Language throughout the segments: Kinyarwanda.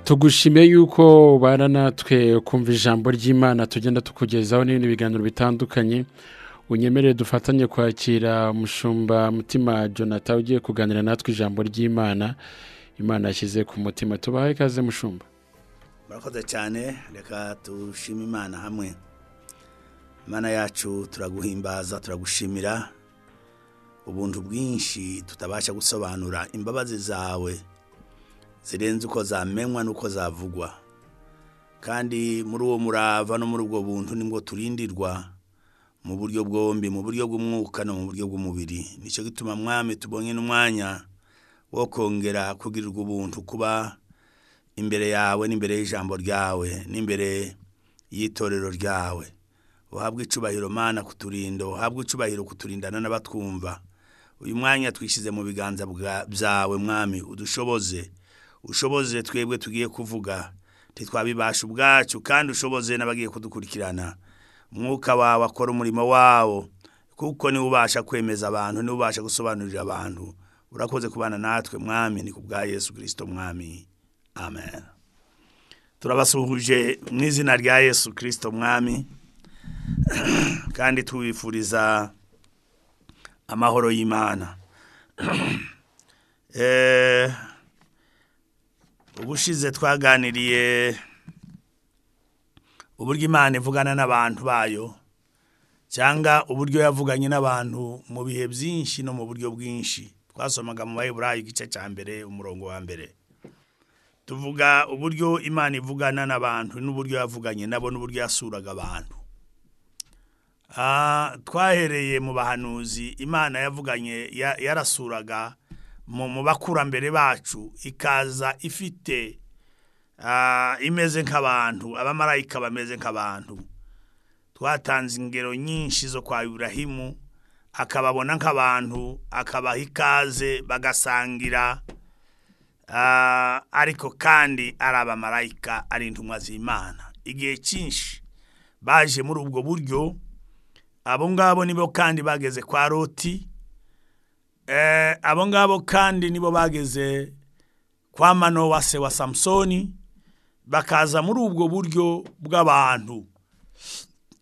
tugushimiye yuko ubana natwe kumva ijambo ry'imana tugenda tukugezaho n'ibindi biganiro bitandukanye unyemerere dufatanye kwakira umushumba mutima jonathan ugiye kuganira natwe ijambo ry'imana imana yashyize ku mutima tubahe ikaze mushumba murakoze cyane reka dushime imana hamwe imana yacu turaguhimbaza turagushimira ubuntu bwinshi tutabasha gusobanura imbabazi zawe zirenze uko zamenywa n'uko zavugwa kandi muri uwo murava no muri ubwo buntu nibwo turindirwa mu buryo bwombi mu buryo bw'umwuka no mu buryo bw'umubiri nicyo gituma mwami tubonye n'umwanya wo kongera kugirirwa ubuntu kuba imbere yawe n'imbere y'ijambo ryawe n'imbere y'itorero ryawe uhabwe icubahiro mana kuturinda uhabwe icubahiro kuturindana n'abatwumva uyu mwanya twishyize mu biganza byawe mwami udushoboze ushoboze twebwe tugiye kuvuga ntitwabibasha ubwacu kandi ushoboze n'abagiye kudukurikirana umwuka wawe akora umurimo wawo kuko niwe ubasha kwemeza abantu niwe ubasha gusobanurira abantu urakoze kubana natwe mwami ni ku bwa yesu kirisito mwami amen turabasuhuje mu izina rya yesu kirisito mwami kandi tubifuriza amahoro y'imana eee ubushize twaganiriye uburyo imana ivugana n'abantu bayo cyangwa uburyo yavuganye n'abantu mu bihe byinshi no mu buryo bwinshi twasomaga mu bayiburayi igice cya mbere umurongo wa mbere tuvuga uburyo imana ivugana n'abantu n'uburyo yavuganye nabo n'uburyo yasuraga abantu twahereye mu bahanuzi imana yavuganye yarasuraga mu bakurambere bacu ikaza ifite imeze nk'abantu abamarayika bameze nk'abantu twatanze ingero nyinshi zo kwa iburahimu akababona nk'abantu akabaha ikaze bagasangira ariko kandi ari abamarayika ari intumwa z'imana igihe cyinshi baje muri ubwo buryo abo ngabo nibo kandi bageze kwa roti abo ngabo kandi nibo bageze kwa mano wa se wa samusoni bakaza muri ubwo buryo bw'abantu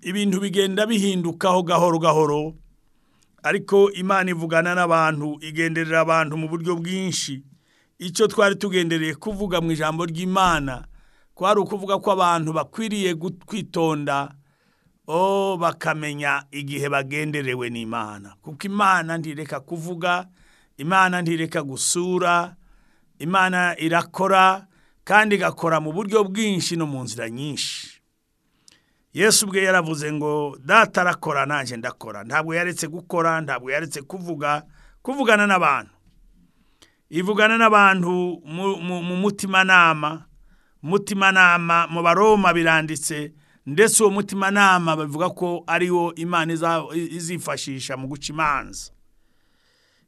ibintu bigenda bihindukaho gahoro gahoro ariko imana ivugana n'abantu igenderera abantu mu buryo bwinshi icyo twari tugendereye kuvuga mu ijambo ry'imana kwari ukuvuga ko abantu bakwiriye kwitonda o bakamenya igihe bagenderewe n'imana kuko imana ntireka kuvuga imana ntireka gusura imana irakora kandi igakora mu buryo bwinshi no mu nzira nyinshi yesu ubwe yaravuze ngo data arakora nanjye ndakora ntabwo yaretse gukora ntabwo yaretse kuvuga kuvugana n'abantu ivugana n'abantu mu mutimanama mutimanama mu baroma biranditse ndetse uwo mutimanama bavuga ko ariwo imana izifashisha mu guca imanza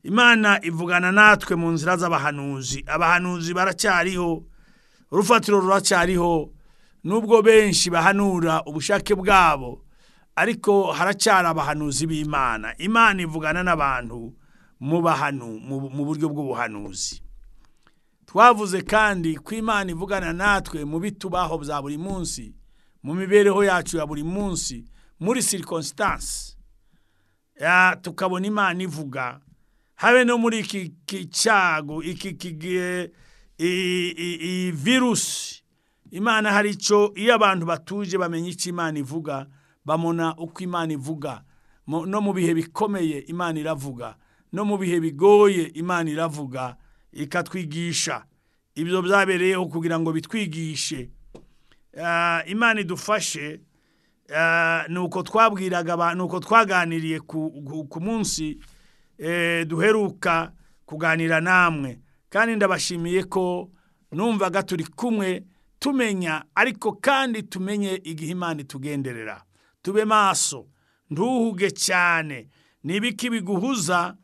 imana ivugana natwe mu nzira z'abahanuzi abahanuzi baracyariho urufatiro ruracyariho nubwo benshi bahanura ubushake bwabo ariko haracyari abahanuzi b'imana imana ivugana n'abantu mu bahanu mu buryo bw'ubuhanuzi twavuze kandi ko imana ivugana natwe mu bitubaho bya buri munsi mu mibereho yacu ya buri munsi muri sirikositansi tukabona imana ivuga habe no muri iki cyago iki kigihe iyi virusi imana hari icyo iyo abantu batuje bamenya icyo imana ivuga babona uko imana ivuga no mu bihe bikomeye imana iravuga no mu bihe bigoye imana iravuga ikatwigisha ibyo byabereyeho kugira ngo bitwigishe imana idufashe ni uko twabwiraga abantu uko twaganiriye ku munsi duheruka kuganira namwe kandi ndabashimiye ko numvaga turi kumwe tumenya ariko kandi tumenye igihe imana itugenderera tube maso ntuhuge cyane n'ibiki biguhuza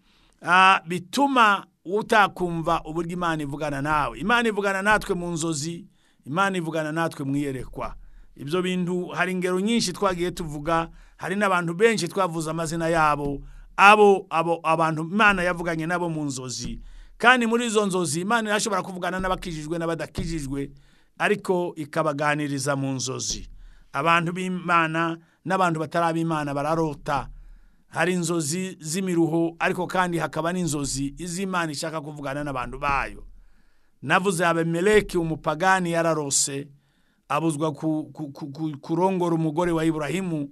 bituma utakumva uburyo imana ivugana nawe imana ivugana natwe mu nzozi imana ivugana natwe mwiyerekwa ibyo bintu hari ingero nyinshi twagiye tuvuga hari n'abantu benshi twavuze amazina yabo abo abo abantu imana yavuganye nabo mu nzozi kandi muri izo nzozi imana irashobora kuvugana n'abakijijwe n'abadakijijwe ariko ikabaganiriza mu nzozi abantu b'imana n'abantu batarabimana bararota hari inzozi z'imiruho ariko kandi hakaba n'inzozi iz'imana ishaka kuvugana n'abantu bayo navuze abemeleki umupagani yararose abuzwa ku- ku- ku- ku- kurongora umugore wa iburahimu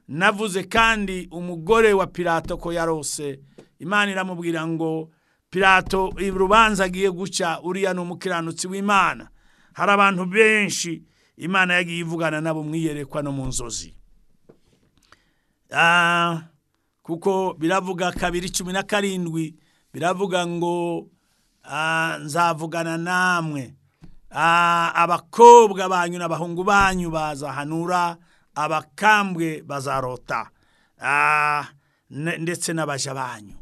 navuze kandi umugore wa pirato ko yarose imana iramubwira ngo pirato urubanza agiye guca uriya ni umukiranutsi w'imana hari abantu benshi imana yagiye ivugana nabo mwiyerekwa no mu nzozi Ah, kuko biravuga kabiri cumi na karindwi biravuga ngo ah, nzavugana namwe Ah, abakobwa banyu n'abahungu banyu bazahanura abakambwe bazarota Ah, ne- ndetse n'abaja banyu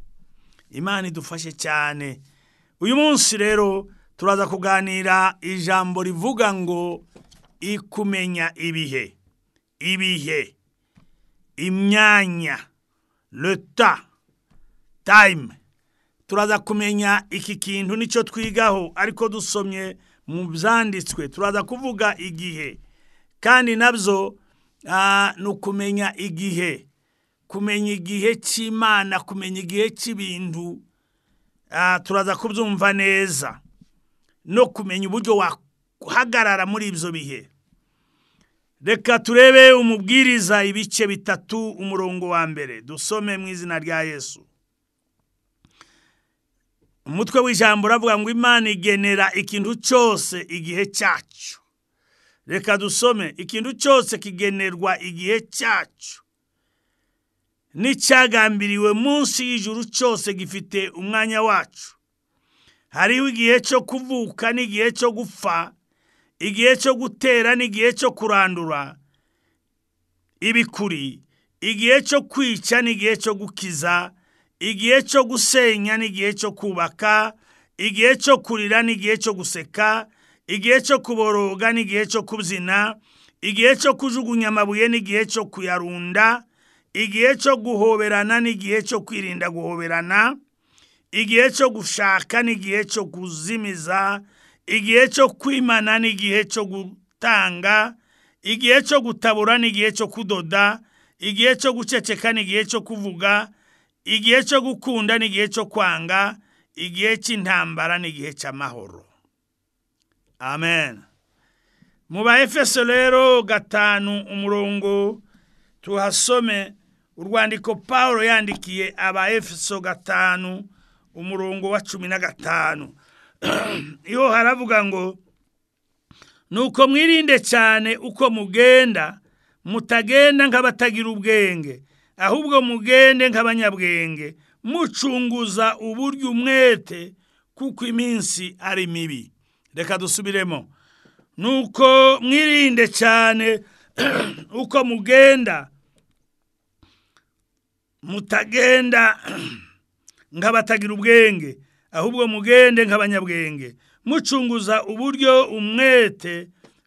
imana idufashe cyane uyu munsi rero turaza kuganira ijambo rivuga ngo ikumenya ibihe ibihe imyanya leta time turaza kumenya iki kintu nicyo twigaho ariko dusomye mu byanditswe turaza kuvuga igihe kandi nabyo ah, ni ukumenya igihe kumenya igihe cy'imana kumenya igihe cy'ibintu ah, turaza kubyumva neza no kumenya uburyo wahagarara muri ibyo bihe reka turebe umubwiriza ibice bitatu umurongo wa mbere dusome mu izina rya yesu umutwe w'ijambo uravuga ngo imana igenera ikintu cyose igihe cyacyo reka dusome ikintu cyose kigenerwa igihe cyacyo n'icyagambiriwe munsi y'ijuru cyose gifite umwanya wacu hariho igihe cyo kuvuka n'igihe cyo gupfa igihe cyo gutera n'igihe cyo kurandura ibikuri igihe cyo kwica n'igihe cyo gukiza igihe cyo gusenya n'igihe cyo kubaka igihe cyo kurira n'igihe cyo guseka igihe cyo kuboroga n'igihe cyo kubyina igihe cyo kujugunya amabuye n'igihe cyo kuyarunda igihe cyo guhoberana n'igihe cyo kwirinda guhoberana igihe cyo gushaka n'igihe cyo kuzimiza igihe cyo kwimana n'igihe cyo gutanga igihe cyo gutabura n'igihe cyo kudoda igihe cyo guceceka n'igihe cyo kuvuga igihe cyo gukunda n'igihe cyo kwanga igihe cy'intambara n'igihe cy'amahoro amen mu ba efeso rero gatanu umurongo tuhasome urwandiko paul yandikiye aba efeso gatanu umurongo wa cumi na gatanu iyo haravuga ngo nuko mwirinde cyane uko mugenda mutagenda nk'abatagira ubwenge ahubwo mugende nk'abanyabwenge mucunguza uburyo umwete kuko iminsi ari mibi reka dusubiremo nuko mwirinde cyane uko mugenda mutagenda nk'abatagira ubwenge ahubwo mugende nk'abanyabwenge mucunguza uburyo umwete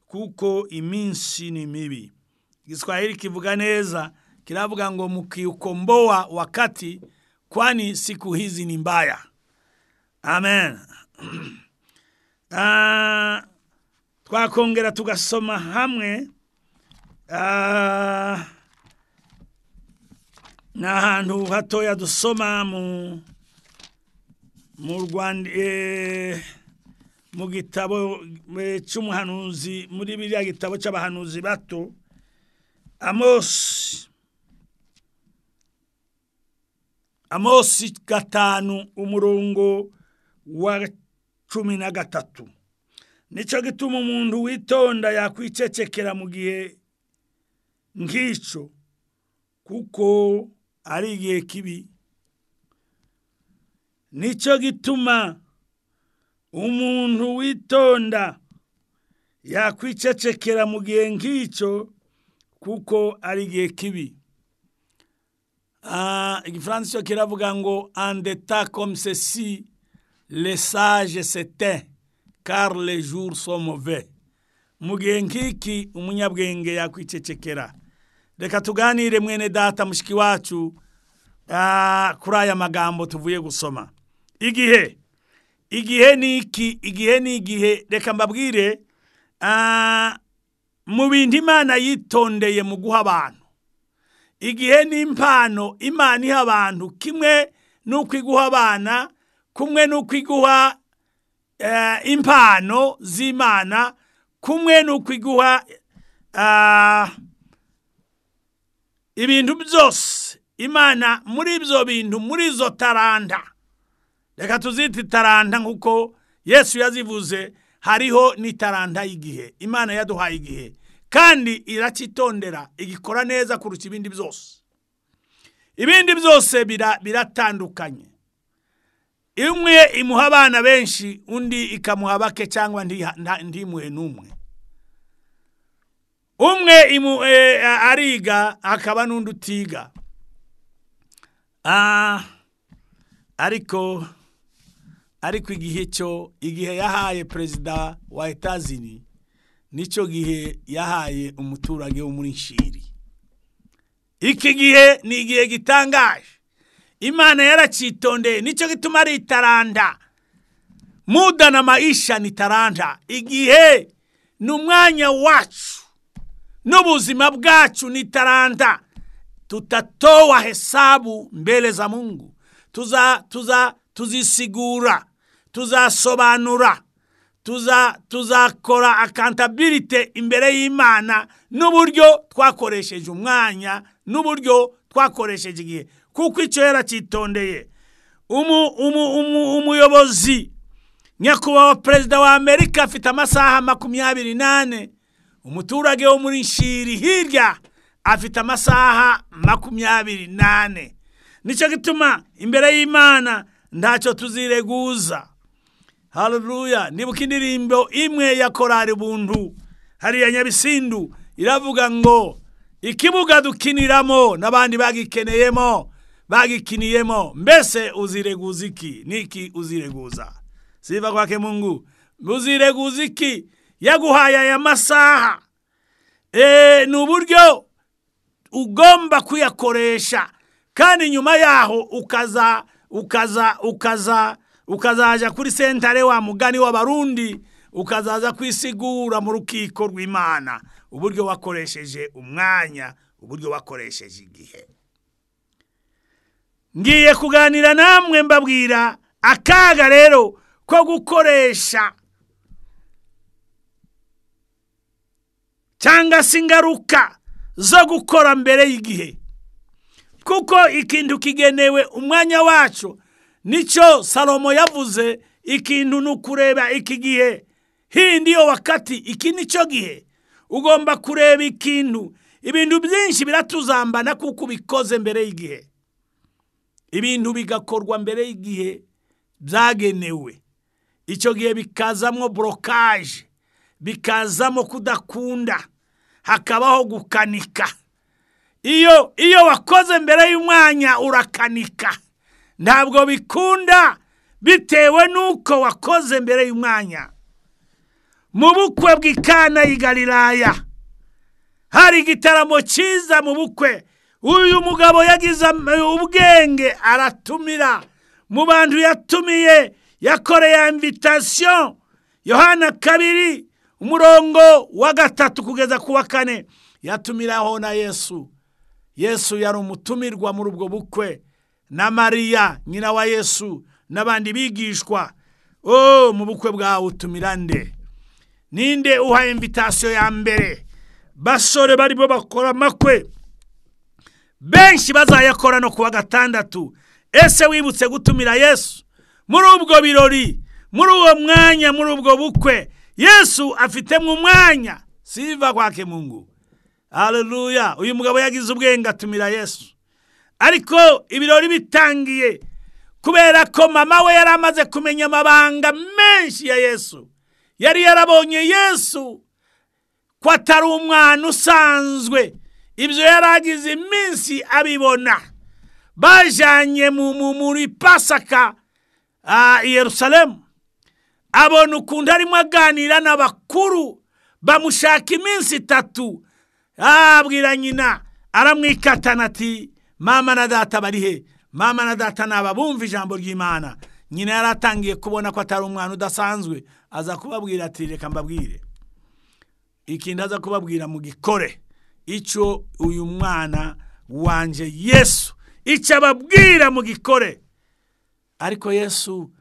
kuko iminsi ni mibi igiswahili kivuga neza kiravuga ngo mukiukomboa wakati kwani siku hizi ni mbaya amen Ah, twakongera tugasoma hamwe Ah, ni ahantu hatoya dusoma mu mu rwanda eh, mu gitabo eh, cy'umuhanuzi muri biriya gitabo cy'abahanuzi bato amosi amosi gatanu umurongo wa cumi na gatatu nicyo gituma umuntu witonda yakwicecekera mu gihe nk'icyo kuko ari igihe kibi nicyo gituma umuntu witonda yakwicecekera mu gihe nk'icyo kuko ari igihe kibi Ah, igifaransa cyo kiravuga ngo andeta komsesi lesage setin car les jours sont mauvais mu gihe nk'iki umunyabwenge yakwicecekera reka tuganire mwene data mushiki wacu ah, kuri aya magambo tuvuye gusoma igihe igihe ni iki igihe ni igihe reka mbabwire Ah, mu bintu imana yitondeye mu guha abantu igihe n'impano imana iha abantu kimwe n'uko iguha abana kumwe n'uko iguha eh, impano z'imana kumwe n'uko iguha ah, ibintu byose imana muri ibyo bintu muri izo taranda reka tuzite taranda nk'uko yesu yazivuze hariho n'itaranda y'igihe imana yaduhaye igihe kandi iracyitondera igikora neza kurusha ibindi byose ibindi byose bira- biratandukanye imwe imuha abana benshi undi ikamuha bake cyangwa ndiha- nta- ntimuhe n'umwe umwe imu- eh, ariga hakaba n'undi utiga Ah, ariko ariko igihe cyo igihe yahaye perezida wa etazini nicyo gihe yahaye umuturage wo muri nshiri iki gihe ni igihe gitangaje imana yaracyitondeye nicyo gituma ari itaranda muda na maisha ni taranda igihe ni umwanya wacu n'ubuzima bwacu ni taranda tutatoa hesabu mbele za mungu tuza, tuza, tuzisigura tuzasobanura tuza tuzakora accountability imbere y'imana n'uburyo twakoresheje umwanya n'uburyo twakoresheje igihe kuko icyo yaracyitondeye umu, umu, umu, umuyobozi nyakubahwa perezida wa amerika afite amasaha makumyabiri n'ane umuturage wo muri nshiri hirya afite amasaha makumyabiri n'ane nicyo gituma imbere y'imana ntacyo tuzireguza haruruya nibuka indirimbo imwe ya korari buntu hariya nyabisindu iravuga ngo ikibuga dukiniramo n'abandi bagikeneyemo bagikiniyemo mbese uzireguza iki niki uzireguza siva kwake mungu uzireguza iki yaguhaye aya masaha e, ni uburyo ugomba kuyakoresha kandi nyuma yaho ukaza ukaza ukaza ukazaja kuri sentare wa mugani w'abarundi ukazaza kwisigura mu rukiko rw'imana uburyo wakoresheje umwanya uburyo wakoresheje igihe ngiye kuganira namwe mbabwira akaga rero ko gukoresha cyangwa se ingaruka zo gukora mbere y'igihe kuko ikintu kigenewe umwanya wacu nicyo salomo yavuze ikintu ni ukureba iki gihe hii ndiyo wakati iki nicyo gihe ugomba kureba ikintu ibintu byinshi biratuzambana kuko ubikoze mbere y'igihe ibintu bigakorwa mbere y'igihe byagenewe icyo gihe bikazamo borokaje bikazamo kudakunda hakabaho gukanika iyo iyo wakoze mbere y'umwanya urakanika ntabwo bikunda bitewe n'uko wakoze mbere y'umwanya mu bukwe bw'ikana y'i galilaya hari igitaramo cyiza mu bukwe uyu mugabo yagize am- ubwenge aratumira mu bantu yatumiye yakoreye invitasiyo yohana kabiri umurongo wa gatatu kugeza ku wa kane yatumiraho na yesu yesu yari umutumirwa muri ubwo bukwe na mariya nyina wa yesu n'abandi bigishwa o mu bukwe bwawe utumira nde ninde uha invitasiyo ya mbere basore barimo bakora amakwe benshi bazayakora no ku wa gatandatu ese wibutse gutumira yesu muri ubwo birori muri uwo mwanya muri ubwo bukwe yesu afitemo umwanya siva kwake mungu haleluya uyu mugabo yagize ubwenge atumira yesu ariko ibirori bitangiye kubera ko mama we yari amaze kumenya amabanga menshi ya yesu yari yarabonye yesu ko atari umwana usanzwe ibyo yari agize iminsi abibona bajyanye mu- mu- muri pasaka ah, i yerusalemu abona ukuntu arimo aganira n'abakuru bamushaka iminsi itatu Ah, abwira nyina aramwikatana ati mama na data bari he mama na data naba bumva ijambo ry'imana nyina yari atangiye kubona ko atari umwana udasanzwe aza kubabwira ati reka mbabwire ikindi aza kubabwira mu gikore icyo uyu mwana wanjye yesu icyo ababwira mu gikore ariko yesu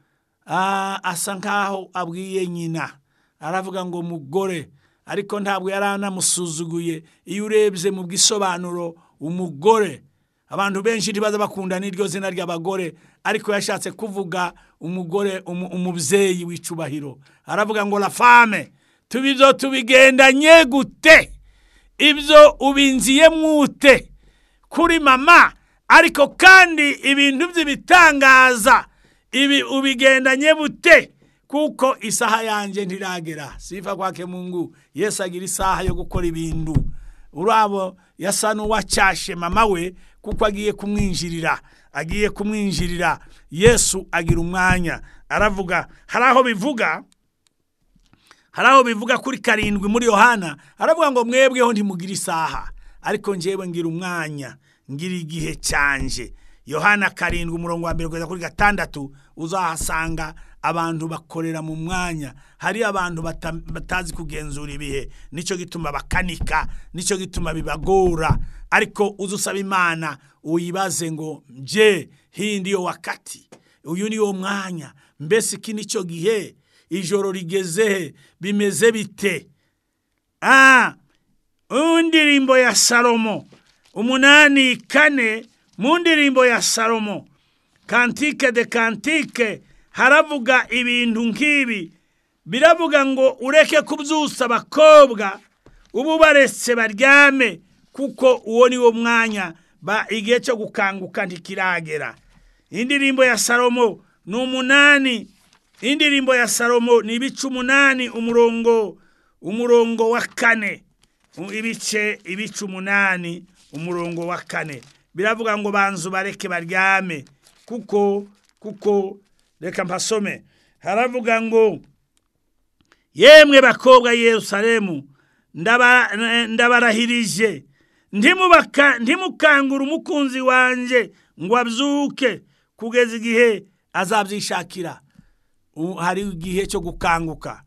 ah, asa nkaho abwiye nyina aravuga ngo mugore ariko ntabwo yari anamusuzuguye iyo urebye mu bw'isobanuro umugore abantu benshi ntibaza bakunda n'iryo zina ry'abagore ariko yashatse kuvuga umugore umu- umubyeyi w'icubahiro aravuga ngo la fame tubizo tubigendanye gute ibyo ubinziye mwute kuri mama ariko kandi ibintu by'ibitangaza ibi ubigendanye bute kuko isaha yanjye ntiragera sifa kwake mungu yesu agira isaha yo gukora ibintu urabo yasa n'uwacyashe mama we kuko agiye kumwinjirira agiye kumwinjirira yesu agira umwanya aravuga hari aho bivuga hari aho bivuga kuri karindwi muri yohana haravuga ngo mwebweho ntimugira isaha ariko njyewe ngira umwanya ngira igihe cyanje yohana karindwi umurongo wa mbere kugeza kuri gatandatu uzahasanga abantu bakorera mu mwanya hari abantu bata- batazi kugenzura ibihe nicyo gituma bakanika nicyo gituma bibagora ariko uze usaba imana uyibaze ngo nje hii ndiyo wakati uyu niwo mwanya mbese iki nicyo gihe ijoro rigeze he bimeze bite Ah, mu ndirimbo ya salomo umunani kane mu ndirimbo ya salomo kantike de kantike haravuga ibintu nk'ibi biravuga ngo ureke kubyusa abakobwa uba ubaretse baryame kuko uwo ni wo mwanya ba igihe cyo gukanguka ntikiragera indirimbo ya salomo ni umunani indirimbo ya salomo ni ibice umunani umurongo umurongo wa kane U- ibice ibice umunani umurongo wa kane biravuga ngo banzu bareke baryame kuko kuko reka mpasome haravuga ngo yemwe bakobwa yerusalemu ndaba- eh, ndabarahirije ntimubaka- ntimukangure umukunzi wanjye ngo abyuke kugeza igihe azabyishakira U- hari igihe cyo gukanguka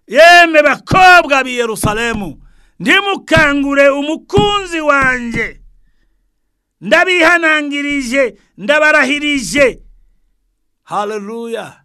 yemwe bakobwa b'i yerusalemu ntimukangure umukunzi wanjye ndabihanangirije ndabarahirije haleluya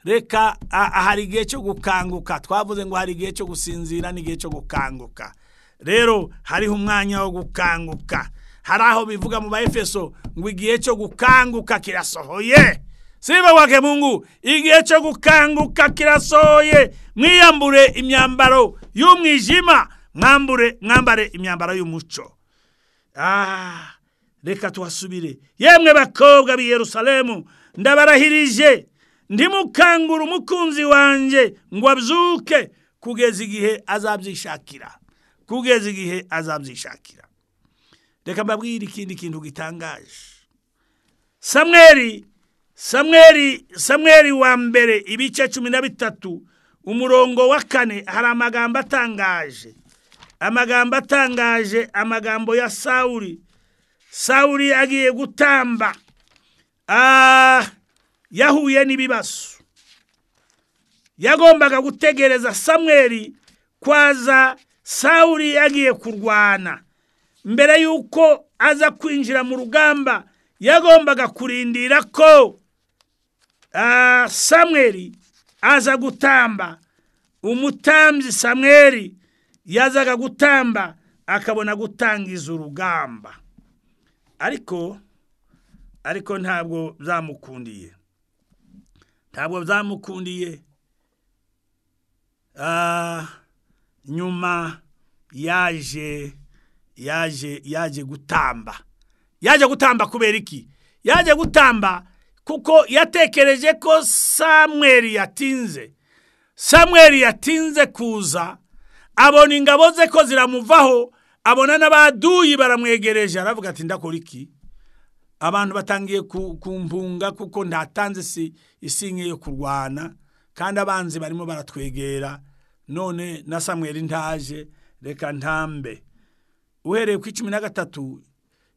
reka a- a- hari igihe cyo gukanguka twavuze ngo hari igihe cyo gusinzira n'igihe cyo gukanguka rero hariho umwanya wo gukanguka hari aho bivuga mu baefeso ngo igihe cyo gukanguka kirasohoye siba wake mungu igihe cyo gukanguka kirasohoye mwiyambure imyambaro y'umwijima mwambure mwambare imyambaro y'umuco Ah, reka tuhasubire yemwe bakobwa b'i yerusalemu ndabarahirije ndimukangura umukunzi wanjye ngo abyuke kugeza igihe azabyishakira kugeza igihe azabyishakira reka mbabwire ikindi kintu gitangaje samweri samweri samweri wa mbere ibice cumi na bitatu umurongo wa kane hari amagambo atangaje amagambo atangaje amagambo ya sawuli sawuli agiye gutamba Ah, yahuye n'ibibazo yagombaga gutegereza samweri kwaza sawuli yagiye kurwana mbere y'uko aza kwinjira mu rugamba yagombaga kurindira ko ah, samweri aza gutamba umutambyi samweri yazaga gutamba akabona gutangiza urugamba ariko ariko ntabwo byamukundiye ntabwo byamukundiye Ah, nyuma yaje yaje yaje gutamba yaje gutamba kubera iki yaje gutamba kuko yatekereje ko samweri yatinze samweri yatinze kuza abona ingabo ze ko ziramuvaho abona n'abaduyi baramwegereje aravuga ati ndakora iki abantu batangiye ku- kumpunga kuko ntatanze isi isinye yo kurwana kandi abanzi barimo baratwegera none na samweri ntaje reka ntambe uhereye ku icumi na gatatu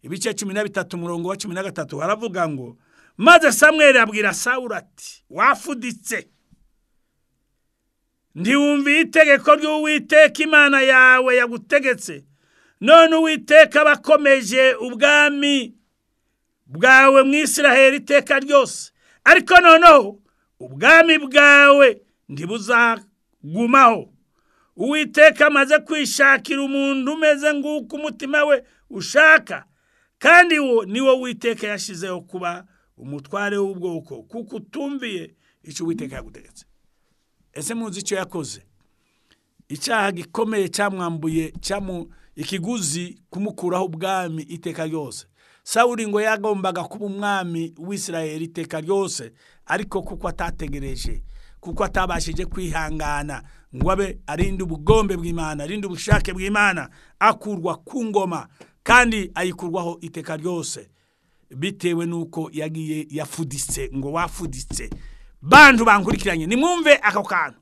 ibice cumi na bitatu umurongo wa cumi na gatatu haravuga ngo maze samweri abwira sawuri ati wafuditse ntiwumviye itegeko ry'uwiteka imana yawe yagutegetse none uwiteka aba akomeje ubwami bwawe mu Isiraheli iteka ryose ariko noneho ubwami bwawe ntibuzagumaho uwiteka amaze kwishakira umuntu umeze nk'uko umutima we ushaka kandi wo ni wo witeka yashyizeho kuba umutware w'ubwoko kuko utumviye icyo uwiteka yagutegetse ese muzi icyo yakoze icyaha gikomeye cyamwambuye ikiguzi kumukuraho ubwami iteka ryose sawuri ngo yagombaga kuba umwami w'isirayeri iteka ryose ariko kuko atategereje kuko atabashije kwihangana ngo abe arinde ubugombe bw'imana arinde ubushake bw'imana akurwa ku ngoma kandi ayikurwaho iteka ryose bitewe n'uko yagiye yafuditse ngo wafuditse bantu bankurikiranye nimwumve ako kantu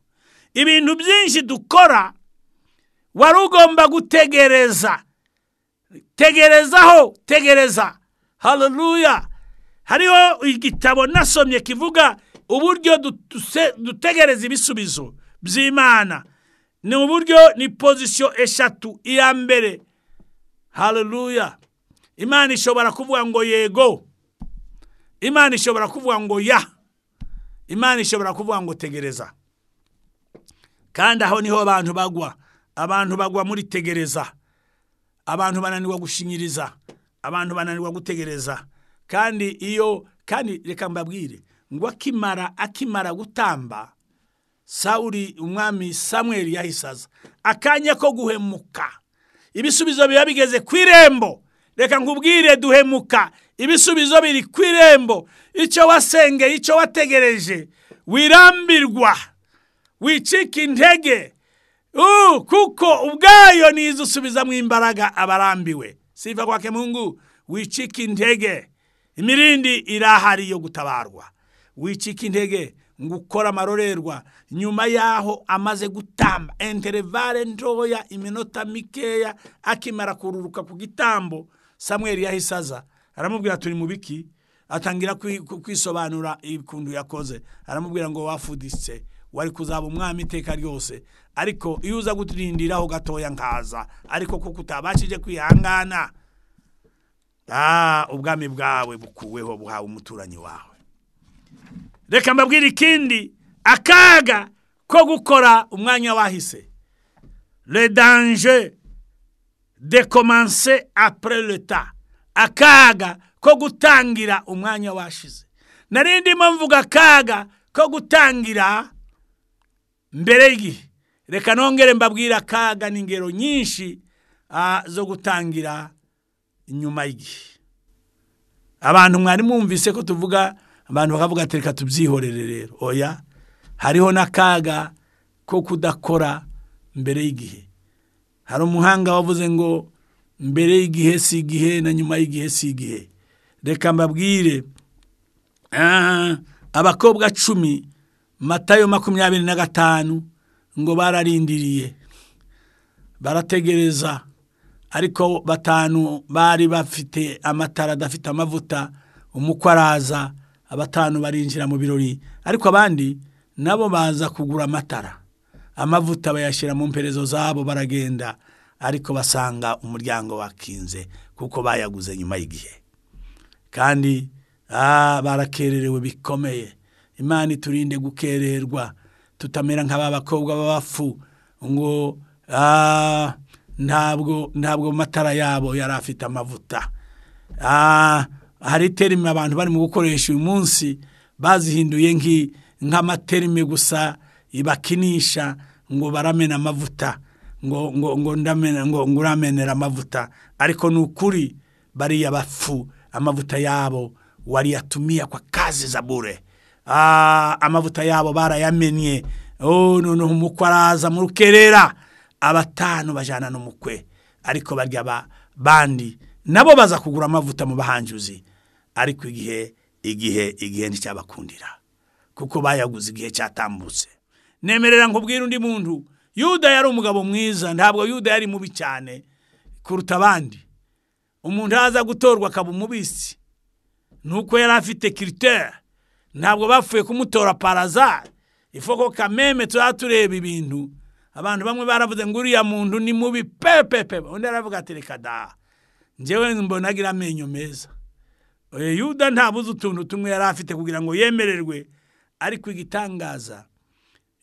ibintu byinshi dukora wari ugomba gutegereza tegerezaho tegereza haleluya hariho igitabo nasomye kivuga uburyo dutegereza ibisubizo by'imana ni uburyo ni pozisiyo eshatu iya mbere haleluya imana ishobora kuvuga ngo yego imana ishobora kuvuga ngo ya imana ishobora kuvuga ngo tegereza kandi aho niho abantu bagwa abantu bagwa muri tegereza abantu bananirwa gushinyiriza abantu bananirwa gutegereza kandi iyo kandi reka mbabwire ngo akimara akimara gutamba sawuri umwami samweri yahise aza akanya ko guhemuka ibisubizo biba bigeze ku irembo reka nkubwire duhemuka ibisubizo biri ku irembo icyo wasengeye icyo wategereje wirambirwa wicika intege kuko ubwayo nizo usubizamo imbaraga abarambiwe siva kwake mungu wicika intege imirindi irahari yo gutabarwa wicika intege ngo ukore amarorerwa nyuma y'aho amaze gutamba enterevare ntoya iminota mikeya akimara kururuka ku gitambo samweri yahise aza aramubwira turi mu biki atangira kwisobanura ibikuntu yakoze aramubwira ngo wafuditse wari kuzaba umwami iteka ryose ariko iyo uza kurindiraho gatoya nkaza ariko kuko utabashije kwihangana ubwami bwawe bukuweho buhawe umuturanyi wawe reka mbabwire ikindi akaga ko gukora umwanya wahise le danje de komanse apure leta akaga ko gutangira umwanya washize narindimo mvuga akaga ko gutangira mbere y'igihe reka nongere mbabwire akaga n'ingero nyinshi zo gutangira nyuma y'igihe abantu mwari mwumvise ko tuvuga abantu bakavuga ati reka tubyihorere rero oya hariho n'akaga ko kudakora mbere y'igihe hari umuhanga wavuze ngo mbere y'igihe si igihe na nyuma y'igihe si igihe reka mbabwire abakobwa cumi matayo makumyabiri na gatanu ngo bararindiriye barategereza ariko batanu bari bafite amatara adafite amavuta umukwe araza abatanu barinjira mu birori ariko abandi nabo baza kugura amatara amavuta bayashyira mu mperezo zabo baragenda ariko basanga umuryango wakinze kuko bayaguze nyuma y'igihe kandi barakererewe bikomeye imana iturinde gukererwa tutamera nk'aba bakobwa b'abafu ngo ntabwo ntabwo matara yabo yari afite amavuta hari terime abantu barimo gukoresha uyu munsi bazihinduye nk'amaterime gusa bakinisha ngo baramena amavuta ngo ngo ngo ndamena ngo ngo uramenera amavuta ariko ni ukuri bariya bafu amavuta yabo waliyatumia kwa kazi za bure amavuta yabo barayamenye noneho umukwe araza mu rukerera abatanu bajyana n'umukwe ariko barya bandi nabo baza kugura amavuta mu bahanjuzi ariko igihe igihe igihe nticyabakundira kuko bayaguze igihe cyatambutse nemerera nkubwire undi muntu yuda yari umugabo mwiza ntabwo yuda yari mubi cyane kuruta abandi umuntu aza gutorwa akaba umubisi nuko yari afite kiriteri ntabwo bapfuye kumutora paraza ifoko kameme tuba tureba ibintu abantu bamwe baravuze ngo uriya muntu ni mubi pepepe undi aravuga ati reka da njyewe mbona agira amenyo meza oya yuda ntabuze utuntu tumwe yari afite kugira ngo yemererwe ariko igitangaza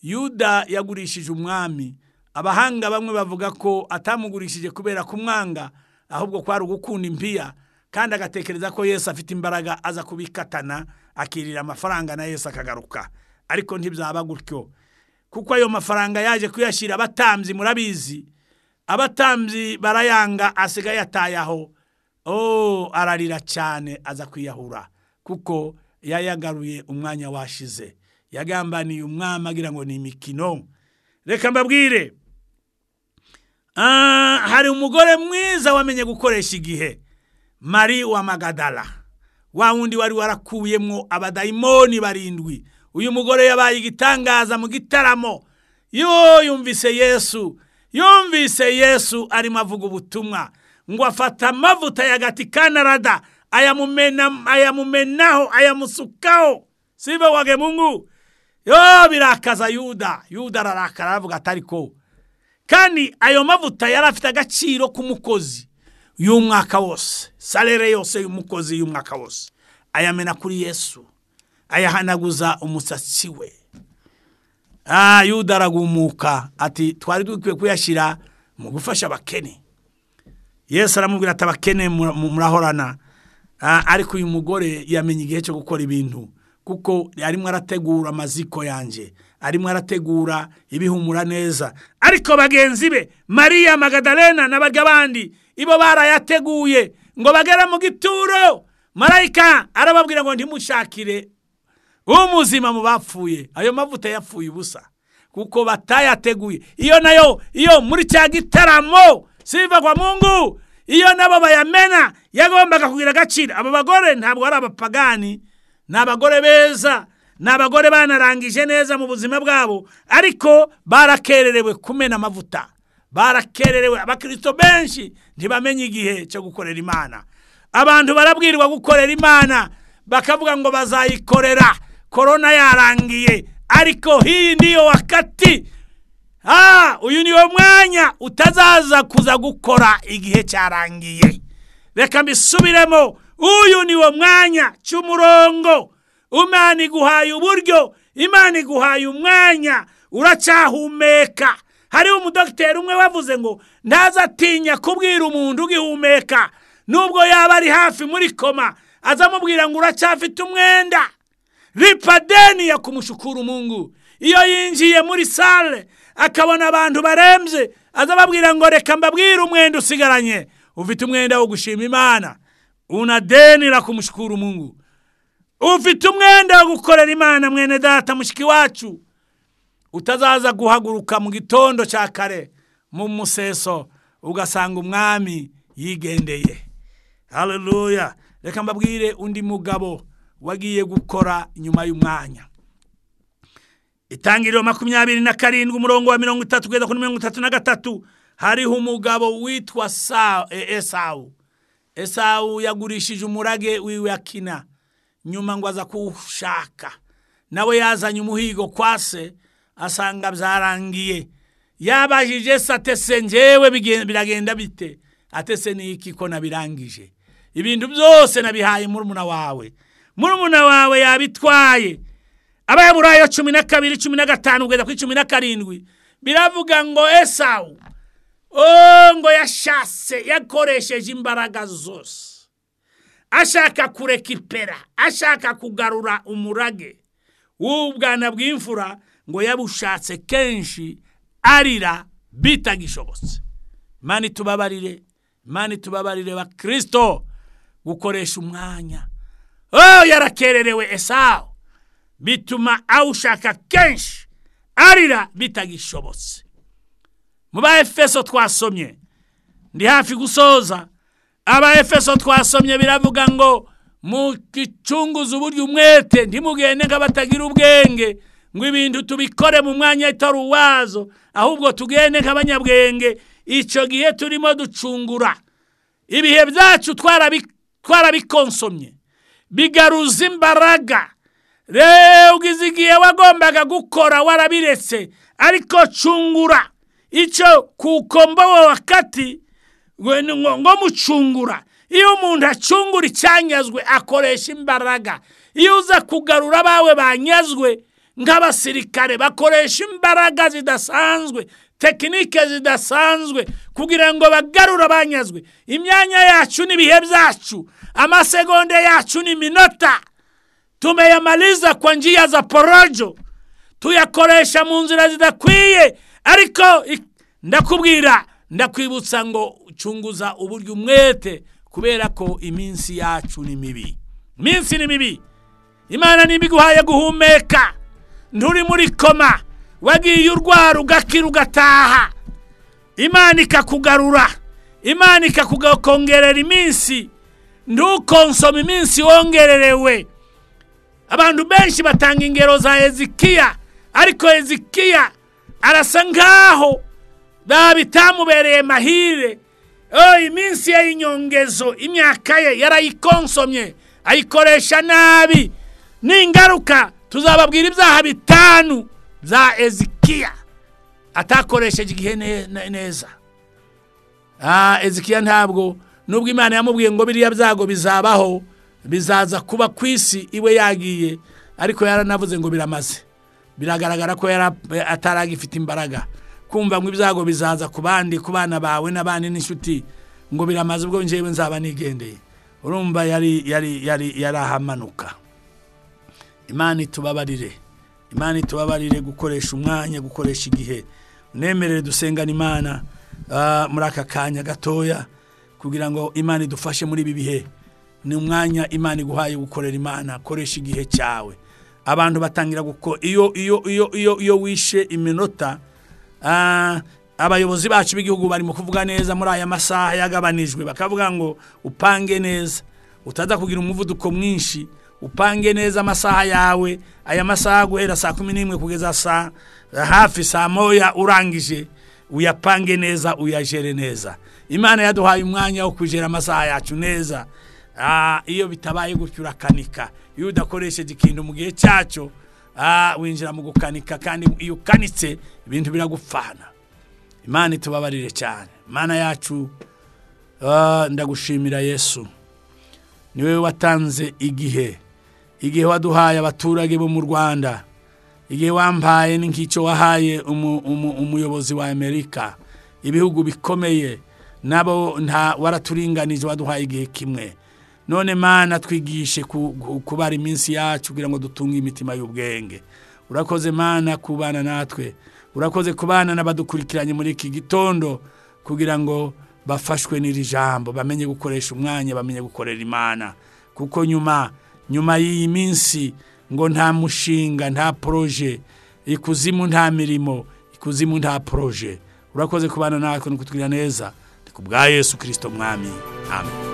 yuda yagurishije umwami abahanga bamwe bavuga ko atamugurishije kubera kumwanga ahubwo kwari ugukunda impiya kandi agatekereza ko yesu afite imbaraga aza kubikatana akirira amafaranga na yesu akagaruka ariko ntibyaba gutyo kuko ayo mafaranga yaje kuyashyira abatambyi murabizi abatambyi barayanga asigaye atayaho oh ararira cyane aza kwiyahura kuko yayagaruye umwanya washize yagambaniye umwami agira ngo ni imikino reka mbabwire hari umugore mwiza wamenye gukoresha igihe mari wa magadara wa wundi wari warakuyemo abadayimoni barindwi uyu mugore yabaye igitangaza mu gitaramo yo yumvise yesu yumvise yesu arimo avuga ubutumwa ngo afata amavuta ya gati kanarada ayamumenaho ayamusukaho sibe wage mungu yo birakaza yuda yuda ararakara aravuga atari ko kandi ayo mavuta yari afite agaciro k'umukozi y'umwaka wose salere yose y'umukozi y'umwaka wose ayamena kuri yesu ayahanaguza umusatsi we yuda aragumuka ati twari dukwiye kuyashyira mu gufasha abakene yesu aramubwira ati abakene murahorana ariko uyu mugore yamenye igihe cyo gukora ibintu kuko arimo arategura amaziko yanjye arimo arategura ibihumura neza ariko bagenzi be mariya magadarena n'abarya abandi ibo barayateguye ngo bagere mu gituro marayika arababwira ngo ntimushakire umuzima mu bapfuye ayo mavuta yapfuye ubusa kuko batayateguye iyo nayo iyo muri cya gitaramo siva kwa mungu iyo nabo bayamena yagombaga kugira agaciro abo bagore ntabwo ari abapagani ni abagore beza ni abagore banarangije neza mu buzima bwabo ariko barakererewe kumena amavuta barakererewe abakirisito benshi ntibamenye igihe cyo gukorera imana abantu barabwirwa gukorera imana bakavuga ngo bazayikorera korona yarangiye ariko hii niyo wakati uyu niwo mwanya utazaza kuza gukora igihe cyarangiye reka mbisubiremo uyu niwo mwanya cy'umurongo imana iguhaye uburyo imana iguhaye umwanya uracyahumeka hariho umudogiteri umwe wavuze ngo ntazatinya kubwira umuntu ugihumeka nubwo yaba ari hafi muri koma azamubwira ngo uracyafite umwenda ripadeni ya kumushukura umungu iyo yinjiye muri sale akabona abantu barembye azababwira ngo reka mbabwire umwenda usigaranye ufite umwenda wo gushima imana unadenira kumushukura umungu ufite umwenda wo gukorera imana mwene data mushiki wacu utazaza guhaguruka mu gitondo cya kare mu museso ugasanga umwami yigendeye hareruya reka mbabwire undi mugabo wagiye gukora nyuma y'umwanya itangiriro makumyabiri na karindwi umurongo wa mirongo itatu kugeza kuri mirongo itatu na gatatu hariho umugabo witwa esawu esawu yagurishije umurage wiwe akina nyuma ngo aza kuwushaka nawe yazanye umuhigo kwa se asanga byarangiye yabajije se atese ngewe biragenda bite atese n'iki ko nabirangije ibintu byose nabihaye murumuna wawe murumuna wawe yabitwaye abahamurayo cumi na kabiri cumi na gatanu kugeza kuri cumi na karindwi biravuga ngo esawu ngo yashatse yakoresheje imbaraga zose ashaka kureka ipera ashaka kugarura umurage w'ubwana bw'imfura ngo yabushatse kenshi arira bitagishobotse mani tubabarire mani tubabarire bakirisito gukoresha umwanya oh yarakererewe esawu bituma awushaka kenshi arira bitagishobotse mu ba efeso twasomye ndi hafi gusoza aba efeso twasomye biravuga ngo mu gicunguzi uburyo umwete ntimugende nk'abatagira ubwenge ngo ibintu tubikore mu mwanya utari uwazo ahubwo tugende nk'abanyabwenge icyo gihe turimo ducungura ibihe byacu twarabikonsomye bigaruza imbaraga reba igihe wagombaga gukora warabiretse ariko cungura icyo kuko mbobo wakati ngo mucungura iyo umuntu acungura icyanyazwe akoresha imbaraga iyo uza kugarura abawe banyazwe nk'abasirikare bakoresha imbaraga zidasanzwe tekinike zidasanzwe kugira ngo bagarure abanyazwe imyanya yacu n'ibihe byacu amasegonde yacu ni minota tumeyamaliza kwa njia za porojo tuyakoresha mu nzira zidakwiye ariko ndakubwira ndakwibutsa ngo cunguza uburyo umwete kubera ko iminsi yacu ni mibi iminsi ni mibi imana niba iguhaye guhumeka nturi muri koma wagiye urwara ugakira ugataha imana ikakugarura imana ikakongerera iminsi ntukonsoma iminsi wongererewe abantu benshi batanga ingero za ezekiya ariko ezekiya arasa nkaho bitamubereye mahire iminsi ye y'inyongezo imyaka ye yarayikonsomye ayikoresha nabi n'ingaruka tuzababwira ibyaha bitanu bya ezekiya atakoresheje igihe neza ezekiya ntabwo nubwo imana yamubwiye ngo biriya byago bizabaho bizaza kuba ku isi iwe yagiye ariko yaranavuze ngo biramaze biragaragara ko ataragifite imbaraga kumva ngo ibyago bizaza ku bandi ku bana bawe n'abandi n'inshuti ngo biramaze ubwo njyewe nzaba nigendeye urumva yari yari yari yari ahamanuka imana itubabarire imana itubabarire gukoresha umwanya gukoresha igihe nemerere dusengane imana muri aka kanya gatoya kugira ngo imana idufashe muri ibi bihe ni umwanya imana iguhaye gukorera imana koresha igihe cyawe abantu batangira gukora iyo iyo iyo iyo iyo wishe iminota abayobozi bacu b'igihugu barimo kuvuga neza muri aya masaha yagabanijwe bakavuga ngo upange neza utaza kugira umuvuduko mwinshi upange neza amasaha yawe aya masaha guhera saa kumi n'imwe kugeza saa hafi saa moya urangije uyapange neza uyajere neza imana yaduhaye umwanya wo kujera amasaha yacu neza iyo bitabaye gutyo urakanika iyo udakoresheje ikintu mu gihe cyacyo winjira mu gukanika kandi iyo ukanitse ibintu biragupfana imana itubabarire cyane imana yacu ndagushimira yesu niwe watanze igihe igihe waduhaye abaturage bo mu rwanda igihe wampaye ni nk'icyo wahaye umuyobozi wa amerika ibihugu bikomeye nabo nta waraturinganije waduhaye igihe kimwe none mana twigishe kubara iminsi yacu kugira ngo dutunge imitima y'ubwenge urakoze mana kubana natwe urakoze kubana n'abadukurikiranye muri iki gitondo kugira ngo bafashwe n'iri jambo bamenye gukoresha umwanya bamenye gukorera imana kuko nyuma nyuma y'iyi minsi ngo nta mushinga nta poroje ikuzimu nta mirimo ikuzimu nta poroje urakoze kubana natwe no kutwira neza ni ku bwa yesu kirisito mwami amen